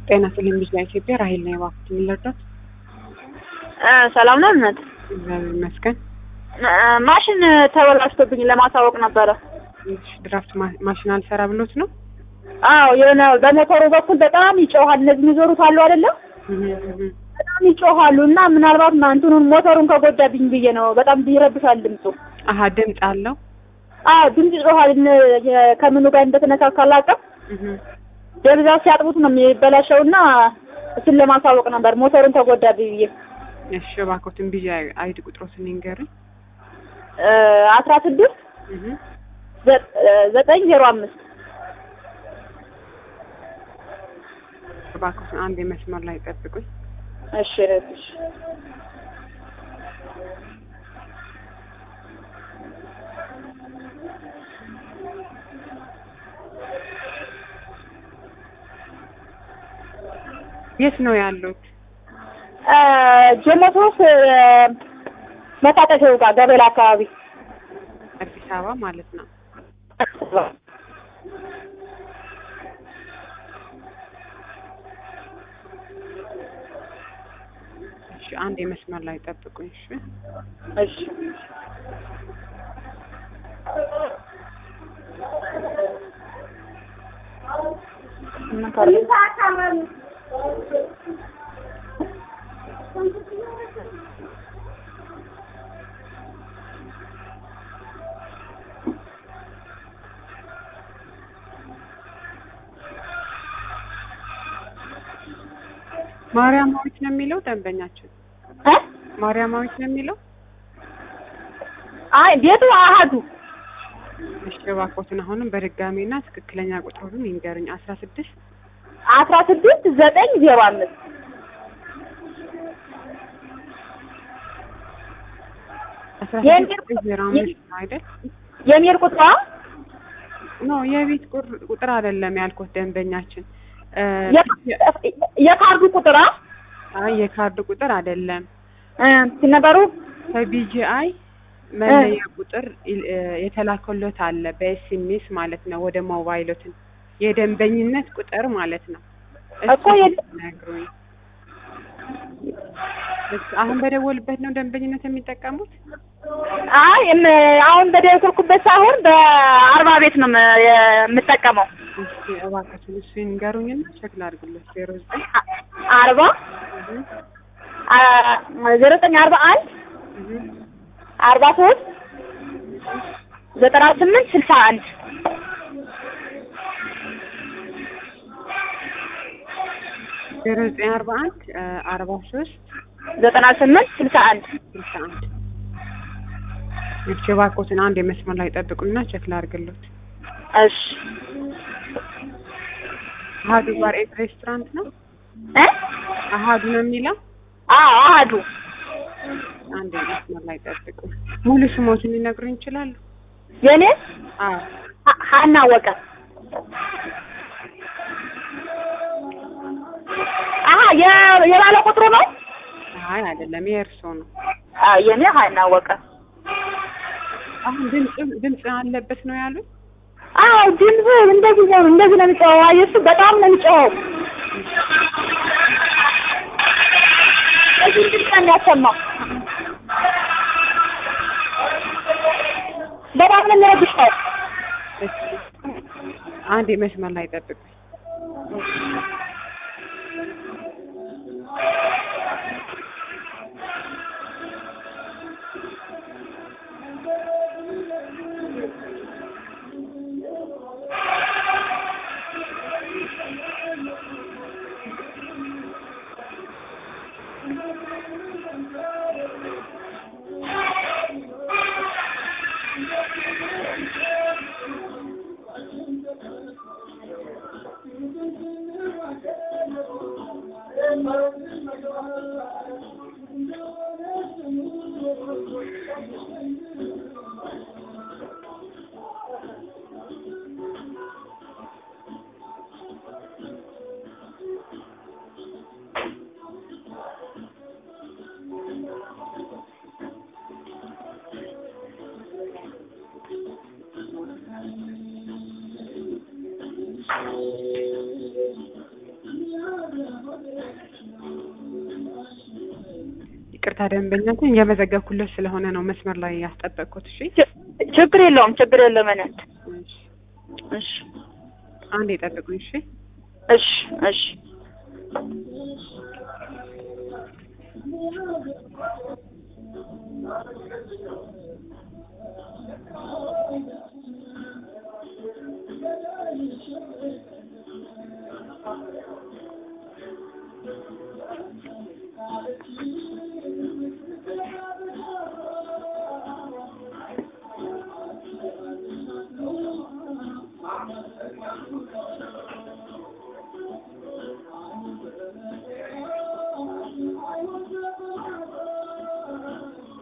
ጤና ቴሌቪዥን ኢትዮጵያ ራሄል ነው የባኩት የሚለርዳት ሰላም ነው እናት። እግዚአብሔር ይመስገን። ማሽን ተበላሽቶብኝ ለማሳወቅ ነበረ። እሺ፣ ድራፍት ማ- ማሽን አልሰራ ብሎት ነው? አዎ የሆነ በሞተሩ በኩል በጣም ይጮሃል። እነዚህ የሚዞሩት አሉ አይደለም? እህ እህ በጣም ይጮሃሉ እና ምናልባት እንትኑን ሞተሩን ከጎዳብኝ ብዬ ነው። በጣም ይረብሻል ድምፁ። አሀ ድምፅ አለው። አዎ ድምፅ ይጮሃል። እነ- የ- ከምኑ ጋር እንደተነካካ አላውቅም። እህ በብዛት ሲያጥቡት ነው የሚበላሸው እና እሱን ለማሳወቅ ነበር ሞተሩን ተጎዳብኝ ብዬ እሺ፣ እባክዎትን ቢዚ አይዲ ቁጥሮትን ይንገሩኝ። አስራ ስድስት እህ ዘጠኝ ዜሮ አምስት እባክዎትን አንድ የመስመር ላይ ጠብቁኝ። እሺ እሺ የት ነው ያሉት? ጀሞቶስ መታጠፊያው ጋር ገበላ አካባቢ አዲስ አበባ ማለት ነው። እሺ፣ አንድ የመስመር ላይ ጠብቁኝ። እሺ እሺ ማርያማዊት ነው የሚለው ደንበኛችን። እ? ማርያማዊት ነው የሚለው። አይ ቤቱ አሃዱ እሺ እባክዎትን አሁንም በድጋሚና ትክክለኛ ቁጥሩን ይንገሩኝ። አስራ ስድስት አስራ ስድስት ዘጠኝ ዜሮ አምስት አስራ የእንግዲህ- ስድስት ዜሮ አምስት ነው አይደል? የሚል ቁጥሯ ኖ የቤት ቁር- ቁጥር አይደለም ያልኩት ደንበኛችን እ፣ የ- የካርዱ ቁጥሯ አይ የካርድ ቁጥር አይደለም እ፣ ሲነበሩ ከቢጂአይ መለያ ቁጥር እ፣ የተላከሎት አለ በኤስኤምኤስ ማለት ነው ወደ ሞባይሎትን የደንበኝነት ቁጥር ማለት ነው እኮ የ- ነግሩኝ አሁን በደወልበት ነው ደንበኝነት የሚጠቀሙት አይ እም- አሁን በደወልኩበት ሳይሆን በአርባ ቤት ነው የም- የምጠቀመው እስኪ እባክዎትን እሱ ይንገሩኝና ቼክ ላድርግለት ዜሮ ዘጠኝ አ- አርባ አ- ዜሮ ዘጠኝ አርባ አንድ አርባ ሶስት ዘጠና ስምንት ስልሳ አንድ ዜሮ ዘጠኝ አርባ አንድ አርባ ሶስት ዘጠና ስምንት ስልሳ አንድ ስልሳ አንድ እሺ እባክዎትን አንድ የመስመር ላይ ጠብቁና ቼክ ላድርግለት እሺ አሀዱ ባር ኤንድ ሬስቶራንት ነው እ አሀዱ ነው የሚለው አዎ አህዱ አንድ የመስመር ላይ ጠብቁ ሙሉ ስሞትን ሊነግሩኝ ይችላሉ የኔ አዎ ሀ- ሀና ወቀ አሀ የ- የባለ ቁጥሩ ነው አይ አይደለም የእርስዎ ነው አዎ የኔ ሀና ወቀ አሁን ድምፅ ድምፅ አለበት ነው ያሉት አዎ ድምፅ እንደዚህ ነው እንደዚህ ነው የሚጮኸው አየህ እሱ በጣም ነው የሚጮኸው እዚህ ድምፅ ነው የሚያሰማው በጣም ነው የሚረብሸው እሺ አንድ የመስመር ላይ ጠብቁ ይቅርታ ደንበኛችን እየመዘገብኩለት ስለሆነ ነው መስመር ላይ ያስጠበቅኩት። እሺ ች- ችግር የለውም ችግር የለውም እኔ እሺ። እሺ አንድ የጠብቁኝ። እሺ እሺ እሺ